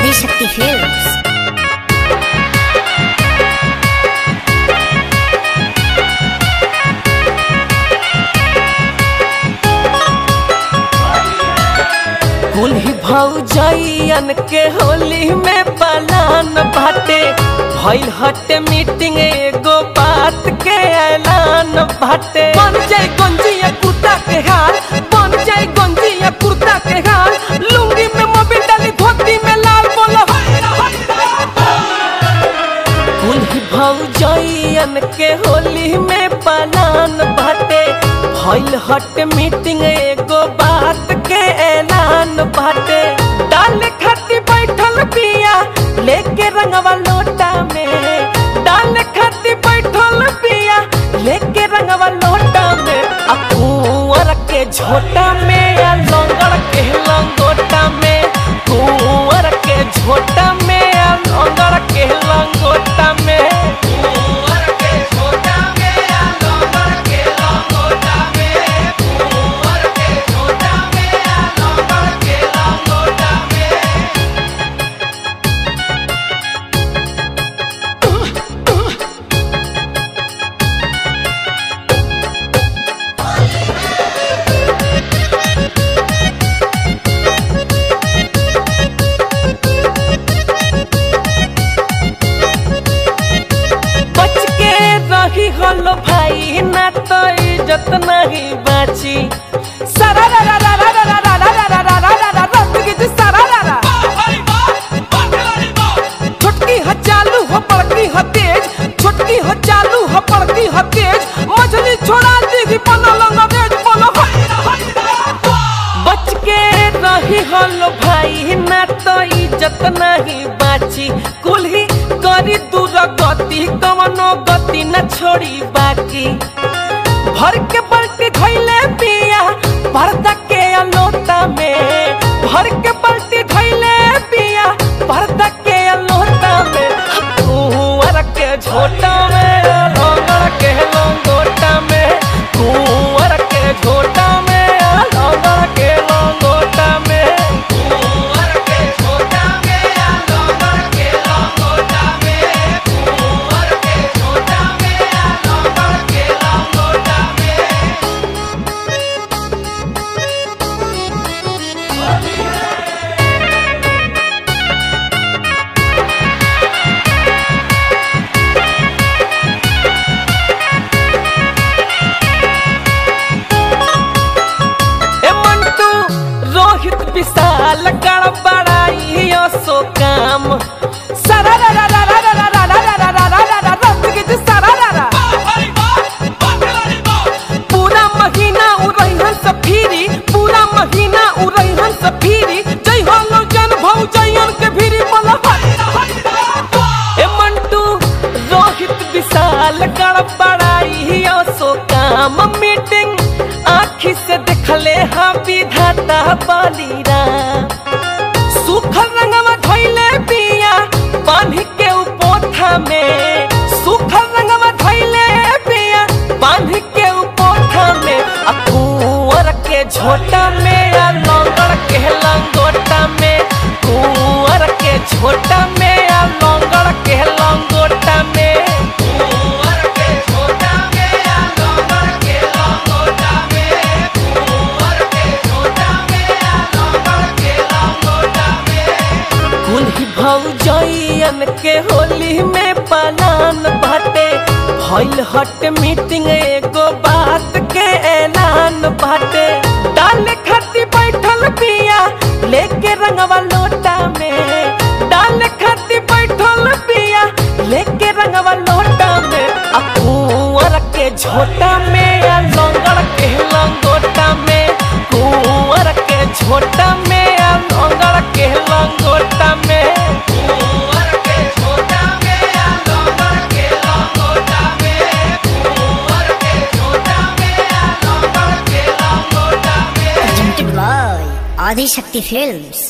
Adishakti films कुल्ही भौजैयन के होली में पलान बाटे भइल हटे मीटिंग एगो बात के ऐलान बाटे बन जाए गंजिया कुर्ता के हाल बन जाए गंजिया कुर्ता के हाल लुंगी में मोबिल डाली धोती में लाल बोलो कुल्ही भौजैयन के होली में पलान बाटे भइल हट मीटिंग एगो बात के ऐलान बाटे डाल खाती बैठल पिया लेके रंगवा लोटा में डाल खाती बैठल पिया लेके रंगवा लोटा में आ कुंवर के झोटा में आ लंगड़ के लंगोटा में कुंवर के झोटा में आ लंगड़ के लंगोटा में कुंवर के झोटा में आ लंगड़ के लंगोटा में कुंवर के झोटा में आ लंगड़ के लंगोटा में बच के रही हलो भाई ना तो इज्जत नहीं बाची सारा रा रा रा रा रा रा रा रा रा रा रा रा रा रा रा सारा रा रा छोटकी ह चालू हो बड़की ह तेज छोटकी ह चालू हो बड़की ह तेज मछली छोड़ा दी बनो लंगरेज बनो बच के रही हलो भाई ना तो इज्जत नहीं बाची कुल्ही करी दूर गति कवनो गति न छोड़ी बाकी भर के बल्टी धैले पिया पर्दा के अलोटा में भर के बल्टी धैले पिया पर्दा के अलोटा में कुंवर के झोटा में लंगड़ के लंगोटा में कुंवर के झोटा में लंगड़ के लंगोटा में कुंवर के झोटा में लंगड़ के लंगोटा में कुंवर के झोटा में लंगड़ के लंगोटा में ए मंटू रोहित विशाल गड़बड़ाई सो काम सारा रा रा रा रा रा रा रा रा रा रा रा रा रा रा रा सारा रा रा पूरा महीना उड़ैहन से फिरी पूरा महीना उड़ैहन से फिरी जय हो जन भौ जयन के फिरी बोला ए मंटू रोहित विशाल गड़बड़ाई सो काम मीटिंग आखी से देखले हाँ विधाता बलिरा सुखल रंगवा धैले पिया बांध के उपोथा में सुखल रंगवा धैले पिया बांध के उपोथा में आ कुंवर के झोटा में आ लंगड़ के लंगोटा में कुंवर के झोटा में आ लंगड़ के लंगोटा में कुंवर के झोटा में आ लंगड़ के लंगोटा में कुंवर के झोटा में आ लंगड़ के लंगोटा में कुल्ही भौजैयन के होली में पलान बाटे भइल हट मीटिंग एगो बात के ऐलान बाटे डाल खाती बैठल पिया लेके रंगवा लोटा में डाल खाती बैठल पिया लेके रंगवा लोटा में आ कुंवर के झोटा में आ लंगड़ के लंगोटा में कुंवर के झोटा में आ लंगड़ के लंगोटा में कुंवर के झोटा में आ लंगड़ के लंगोटा में कुंवर के झोटा में आ लंगड़ के लंगोटा में presented by ఆదిశక్తి ఫిల్మ్స్